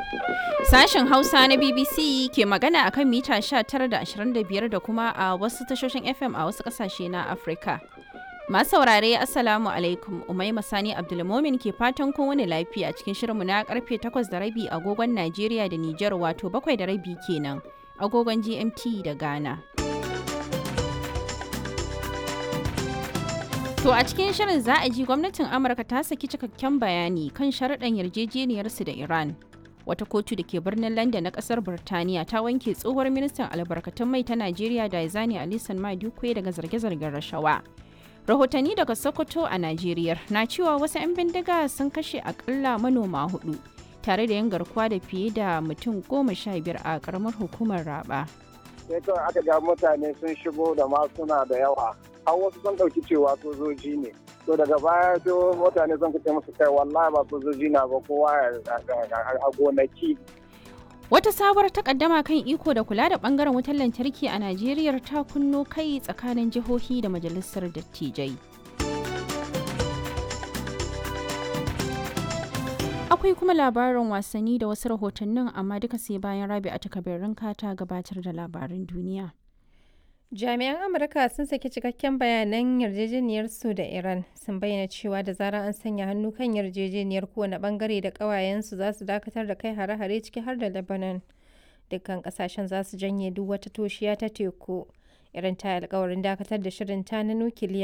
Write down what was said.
Sashen Hausa na BBC ke magana a kan mita 19 da 25 da kuma a wasu tashoshin FM a wasu ƙasashe na Afirka. Masu saurare Assalamu alaikum Umaima Sani Abdulmomin ke fatan kun wani lafiya cikin shirinmu na karfe 8 da rabi agogon Najeriya da Nijar wato 7 da rabi kenan agogon GMT da Ghana. To a cikin shirin za a ji gwamnatin Amurka ta saki cikakken bayani kan sharaɗan yarjejeniyarsu da Iran. Wata kotu da ke birnin London na ƙasar Birtaniya ta wanke tsohuwar ministan albarkatun mai ta Najeriya da Izani Alisan Madukwe daga zarge-zargen rashawa. Rahotanni daga Sokoto a Najeriya na cewa wasu 'yan bindiga sun kashe akalla manoma hudu tare da yin garkuwa da fiye da mutum goma sha biyar a ƙaramar hukumar Raba. sai kawai aka ga mutane sun shigo da masuna da yawa har wasu sun ɗauki cewa sojoji ne to daga baya sai mutane sun kace musu kai wallahi ba sojoji na ba kowa a gonaki Wata sabuwar takaddama kan iko da kula da bangaren wutar lantarki a Najeriya ta kunno kai tsakanin jihohi da majalisar dattijai. Akwai kuma labarin wasanni da wasu rahotannin amma duka sai bayan rabi a takabirin ta gabatar da labarin duniya. Jami'an Amurka sun saki cikakken bayanan yarjejeniyarsu da Iran sun bayyana cewa da zarar an sanya hannu kan yarjejeniyar kowane bangare da ƙawayensu za su dakatar da kai hare-hare ciki har da Lebanon. Dukkan ƙasashen za su janye duk wata toshiya ta teku. Iran ta alkawarin dakatar da shirin ta na nukiliya